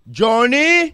Johnny?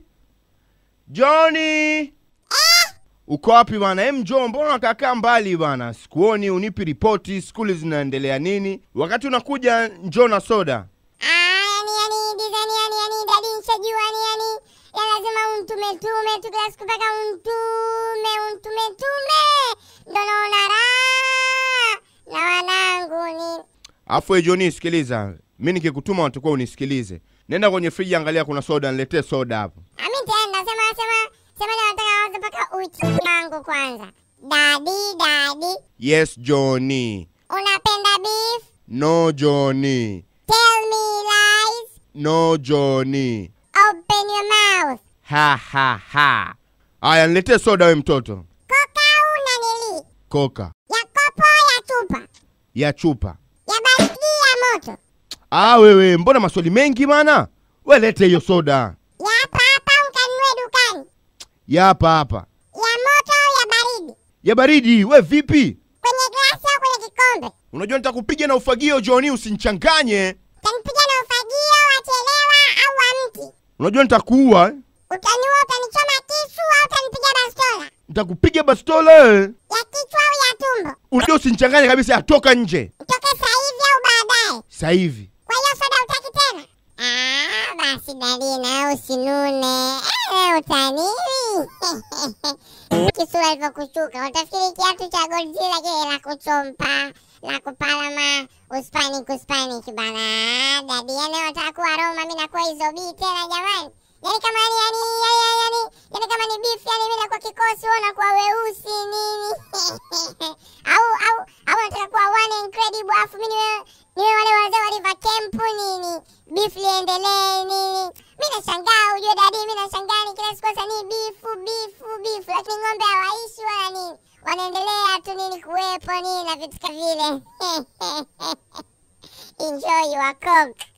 Johnny? Uko wapi bana? Hem, njoo, mbona unakaa mbali bana? Sikuoni, unipi ripoti, skuli zinaendelea nini? Wakati unakuja njoo na soda. Ah, yani yani design yani yani dadi nishajua yani yani ya lazima untume tume tu kila siku mpaka untume untume tume ndo naona raha na wanangu ni Afu we Johnny, sikiliza, mi nikikutuma watakuwa unisikilize. Nenda kwenye friji, angalia kuna soda, niletee soda hapo. ami tenda sema sema sema leo nataka wazo mpaka uchi wangu kwanza dadi dadi Yes Johnny. unapenda beef No Johnny. tell me lies No Johnny. open your mouth Ha ha ha. Aya, niletee soda we mtoto. koka una nili Koka ya kopo ya chupa ya chupa. ya baridi ya moto Ah, wewe mbona maswali mengi mana? We lete hiyo soda ya hapa hapa ukanunue dukani ya hapa hapa, ya moto au ya baridi ya baridi. We vipi? kwenye glasi au kwenye kikombe Unajua nitakupiga na ufagio Johnny, usinichanganye. utanipiga na ufagio wachelewa au wa mti Unajua nitakuua, eh. utaniua utanichoma kisu au utanipiga bastola nitakupiga bastola. eh. ya kichwa au ya tumbo Unajua usinichanganye kabisa, atoka nje utoke sahivi au baadaye sasa hivi. kwa hiyo soda utaki tena Ah, basi dalina usinune Eh, utanini kisura ilivyokushuka utafikiri kiatu cha godzilla kile la kuchompa la kupalama uspanic uspanic bana dadi yani wataka kuwa roma mi nakuwa hizo bii tena jamani yani kama ni yani yani yani yani kama ni beef yani mi nakuwa kikosi wewe unakuwa weusi nini au au au nataka kuwa one incredible afu mi niwe niwe wale wazee wa river camp nini beef liendelee nini mi nashangaa ujue dadi mi nashangaa ni kila siku sasa ni bifu bifu bifu lakini ng'ombe hawaishi wala nini wanaendelea tu nini kuwepo nini na vitu ka vile enjoy your coke